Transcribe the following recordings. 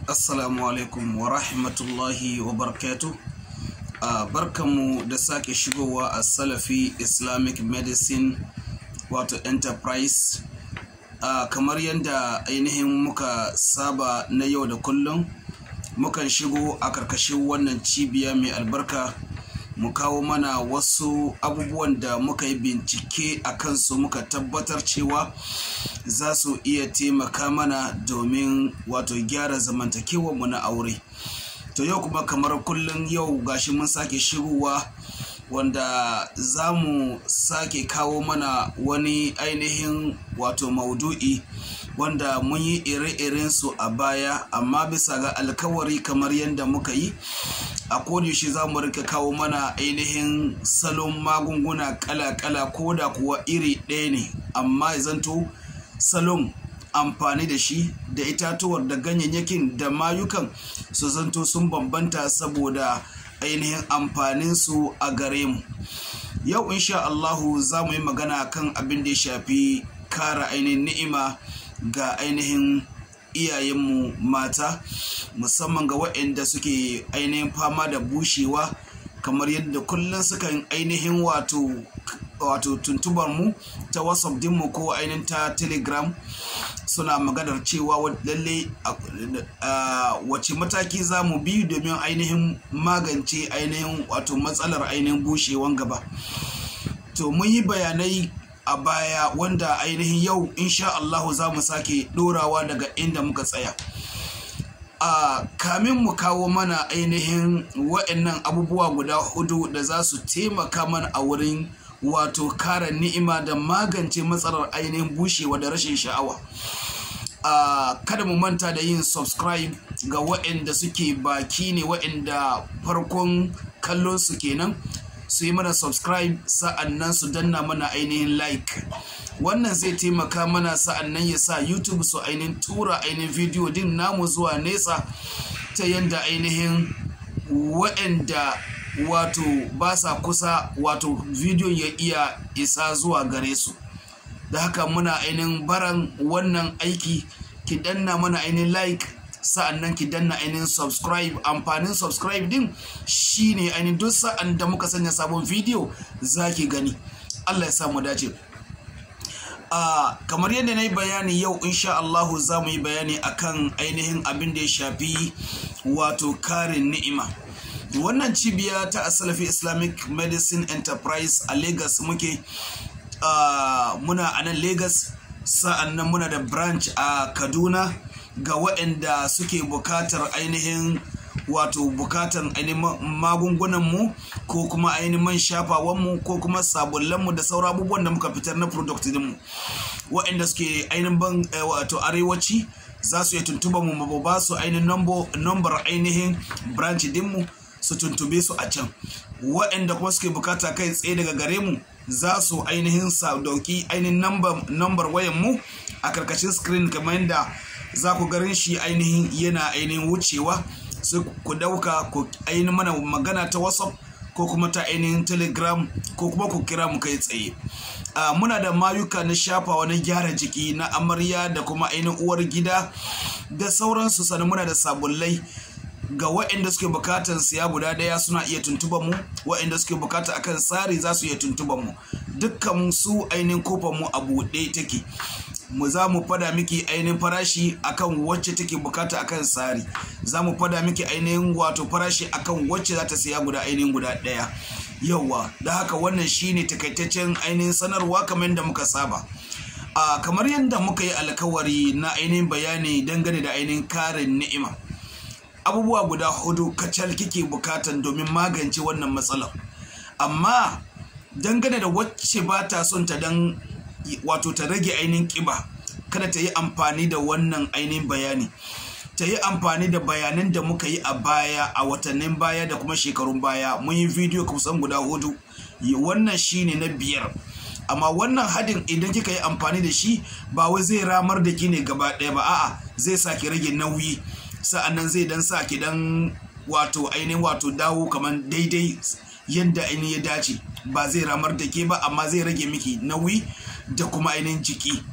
Assalamu alaikum wa rahmatullahi wa barakatu. Uh, barkanmu da sake shigowa a Salafi Islamic Medicine wato Enterprise. Uh, kamar yadda ainihin muka saba na yau da kullum, mukan shigo a karkashin wannan cibiya mai albarka mu kawo mana wasu abubuwan da muka yi bincike a kansu muka tabbatar cewa za su iya taimaka mana domin wato gyara zamantakewarmu na aure to yau kuma kamar kullum yau gashi mun sake shigowa wanda za mu sake kawo mana wani ainihin wato maudu'i wanda mun yi ire su a baya amma bisa ga alkawari kamar yadda muka yi a kodayaushe za mu rika kawo mana ainihin salon magunguna kala-kala ko da kuwa iri ɗaya ne amma zanto salon amfani da shi da itatuwar da ganyayyakin da mayukan su zanto sun bambanta saboda ainihin amfaninsu a gare mu yau insha Allahu za mu yi magana kan abin da ya shafi kara ainihin ni'ima ga ainihin iyayenmu mata musamman ga waɗanda suke ainihin fama da bushewa kamar yadda kullum sukan ainihin wato wato tuntubar mu ta whatsapp dinmu ko ainihin ta telegram suna maganar cewa lalle wace mataki za mu bi domin ainihin magance ainihin wato matsalar ainihin bushewan gaba to mun yi bayanai a baya wanda ainihin yau insha Allahu za mu sake dorawa daga inda muka tsaya a kamin mu kawo mana ainihin wa'annan abubuwa guda hudu da za su taimaka mana a wurin wato kara ni'ima da magance matsalar ainihin bushewa da rashin sha'awa Uh, kada mu manta da yin subscribe ga waɗanda suke baki ne waɗanda farkon kallon su kenan su yi mana subscribe sa'annan su danna mana ainihin like wannan zai taimaka mana sa'annan ya sa youtube su ainihin tura ainihin video din namu zuwa nesa ta yadda ainihin waɗanda wato ba sa kusa wato video ya iya isa zuwa gare su da haka muna ainihin baran wannan aiki ki danna mana ainihin like sa'annan ki danna ainihin subscribe amfanin subscribe din shine ainihin duk sa'an da muka sanya sabon video za ki gani Allah ya samu dace Uh, kamar yadda na yi bayani yau insha Allahu za mu yi bayani akan ainihin abin da ya shafi wato karin ni'ima wannan cibiya ta asalafi islamic medicine enterprise a lagos muke Uh, muna a nan Legas sa'an nan muna da branch a Kaduna ga waɗanda suke bukatar ainihin wato bukatar ainihin magungunanmu ko kuma ainihin man shafawanmu ko kuma sabullanmu da sauran abubuwan da muka fitar na product dinmu waɗanda suke ainihin ban wato arewaci za su iya tuntuba mu mu ba su ainihin number ainihin branch dinmu su tuntube su a can waɗanda kuma suke bukata kai tsaye daga gare mu za su ainihin sa dauki ainihin nambar wayan mu a karkashin screen kamar yadda za ku garin shi ainihin yana ainihin wucewa sai ku dauka ku ainihin mana magana ta whatsapp ko kuma ta ainihin telegram ko kuma ku kira mu kai tsaye Uh, muna da mayuka na shafawa na gyara jiki na amarya da kuma ainihin uwar gida da sauransu sannan muna da sabullai ga waɗanda suke bukatar siya guda ɗaya suna iya tuntuban mu waɗanda suke bukata akan tsari za su iya tuntuban mu dukkan su ainihin kofar mu a buɗe take mu za mu fada miki ainihin farashi akan wacce take bukata akan tsari za mu fada miki ainihin wato farashi akan wacce za ta siya guda ainihin guda ɗaya yauwa da haka wannan shine takaitaccen ainihin sanarwa kamar yadda muka saba a kamar yadda muka yi alkawari na ainihin bayani dangane da ainihin karin ni'ima abubuwa guda hudu kacal kike bukatan domin magance wannan matsalar amma dangane da wacce ba ta son ta dan wato ta rage ainihin kiba kada ta yi amfani da wannan ainihin bayani ta yi amfani da bayanan da muka yi a baya a watannin baya da kuma shekarun baya mun yi bidiyo kusan guda hudu wannan shine na biyar amma wannan hadin idan kika yi amfani da shi ba wai zai ramar da ki ne gaba ɗaya ba a'a zai sa ki rage nauyi sa'annan zai dan sa ki dan wato ainihin wato dawo kamar daidai yadda ainihin ya dace ba zai ramar da ke ba amma zai rage miki nauyi da kuma ainihin jiki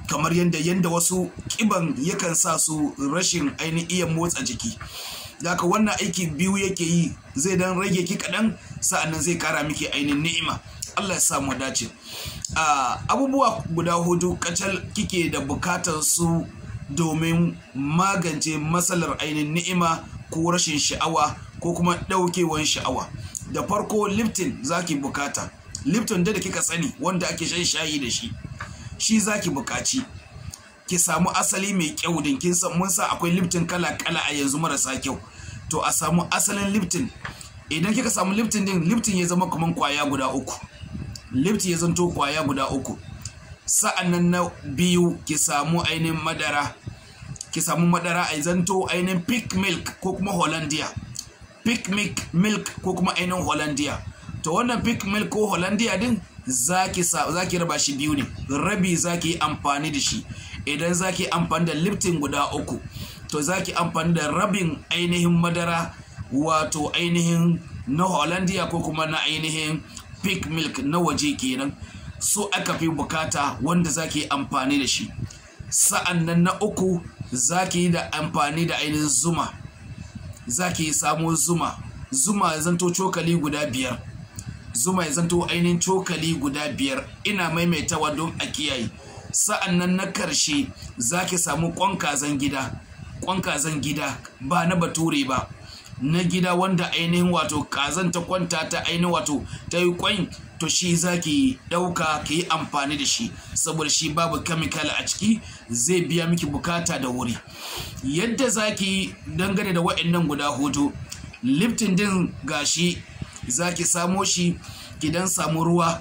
kamar yadda yadda wasu kiban yakan sa su rashin ainihin iya motsa jiki haka wannan aiki biyu yake yi zai dan rage ki kaɗan sa'annan zai kara miki ainihin ni'ima Allah ya samu dace abubuwa guda hudu kacal kike da bukatar su domin magance matsalar ainihin ni'ima ko rashin sha'awa ko kuma ɗaukewan sha'awa da farko liftin zaki bukata lifton da kika sani wanda ake shan shayi da shi shi zaki bukaci ki samu asali mai kyau din kin san mun sa akwai liftin kala kala a yanzu marasa kyau to a samu asalin liftin idan kika samu liftin din liftin ya zama kaman kwaya guda uku liftin ya zanto kwaya guda uku sa'annan na biyu ki samu ainihin madara ki samu madara a zanto ainihin pick milk ko kuma hollandia pick milk milk ko kuma ainihin hollandia to wannan pick milk ko hollandia din zaki zaki raba shi biyu ne rabi zaki yi amfani da shi idan zaki amfani da liftin guda uku to zaki amfani da rabin ainihin madara wato ainihin na hollandia ko kuma na ainihin pick milk na waje kenan so aka fi bukata wanda zaki amfani da shi sa'an nan na uku zaki yi da amfani da ainihin zuma zaki samo zuma zuma ya zanto cokali guda biyar zuma ya zanto ainihin cokali guda biyar ina maimaitawa don a kiyaye sa'an nan na karshe zaki samu kwan kazan gida kwan kazan gida ba na bature ba na gida wanda ainihin wato kazan ta kwanta ta ainihin wato ta yi kwan to shi za ki ɗauka ki yi amfani da shi saboda shi babu kamikal a ciki zai biya miki bukata da wuri yadda za ki dangane da waɗannan guda hudu liftin din gashi za ki samo shi ki dan samu ruwa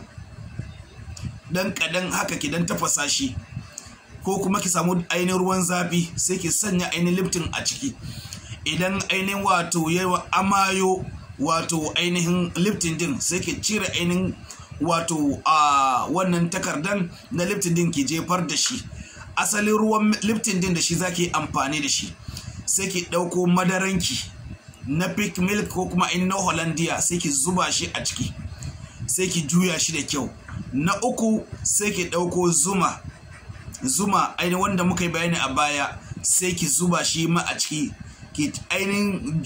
dan kadan haka ki dan tafasa shi ko kuma ki samu ainihin ruwan zafi sai ki sanya ainihin liftin a ciki idan ainihin wato yawa amayo wato ainihin liftin din sai ki cire ainihin wato a wannan takardan na liftin din ki jefar da shi asalin ruwan liftin din da shi zaki amfani da shi sai ki ɗauko madaranki na pick milk ko kuma in na hollandia sai ki zuba shi a ciki sai ki juya shi da kyau na uku sai ki ɗauko zuma zuma ainihin wanda muka yi bayani a baya sai ki zuba shi ma a ciki ki ainihin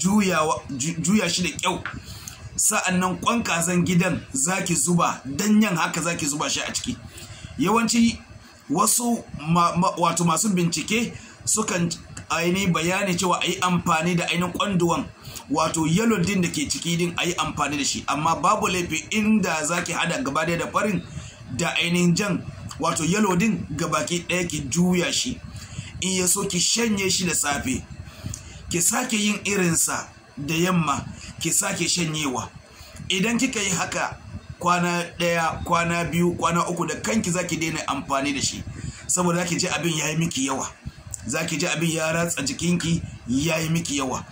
juya shi da kyau sa'an nan kwan kazan gidan zaki zuba danyen haka zaki zuba shi a ciki yawanci wasu wato masu bincike sukan ainihin bayani cewa a yi amfani da ainihin kwanduwan wato yellow din da ke ciki din a yi amfani da shi amma babu laifi inda zaki hada gaba da farin da ainihin jan wato yellow din gabaki ɗaya ki juya shi in ya so ki shanye shi da safe ki sake yin irinsa da yamma ki sake shanyewa idan kika yi haka kwana ɗaya kwana biyu kwana uku da kanki zaki daina amfani da shi saboda zaki ji abin ya yi miki yawa zaki ji abin ya ratsa jikinki ya yi miki yawa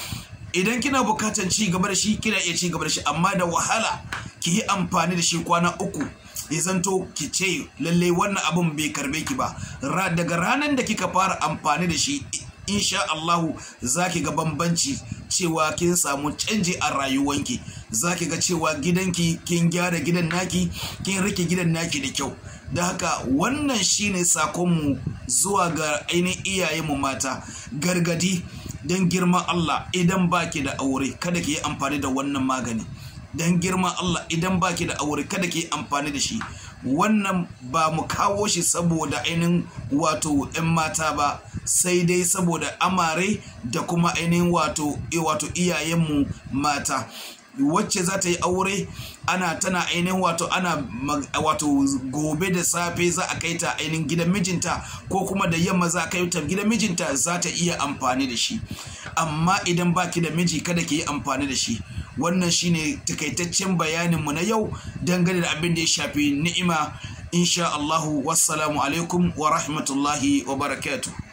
idan kina bukatan ci gaba da shi kina iya ci gaba da shi amma da wahala ki yi amfani da shi kwana uku ya zanto ki ce lalle wannan abin bai karbe ki ba daga ranar da kika fara amfani da shi insha Allahu zaki ga bambanci cewa kin samu canji a rayuwanki zaki ga cewa gidanki kin gyara gidan naki kin rike gidan naki da kyau da haka wannan shine sakonmu zuwa ga ainihin iyayenmu mata gargadi don girman Allah idan baki da aure kada ki yi amfani da wannan magani don girman Allah idan baki da aure kada ki yi amfani da shi wannan ba mu kawo shi saboda ainihin wato 'yan mata ba sai dai saboda amare da kuma ainihin wato wato iyayenmu mata wacce za ta yi aure ana tana ainihin wato ana wato gobe da safe za a kai ta ainihin gidan mijinta ko kuma da yamma za a kai ta gidan mijinta za ta iya amfani da shi amma idan baki da miji kada ki yi amfani da shi wannan shine takaitaccen bayaninmu na yau dangane da abin da ya shafi ni'ima insha Allahu wassalamu alaikum wa rahmatullahi wa barakatuh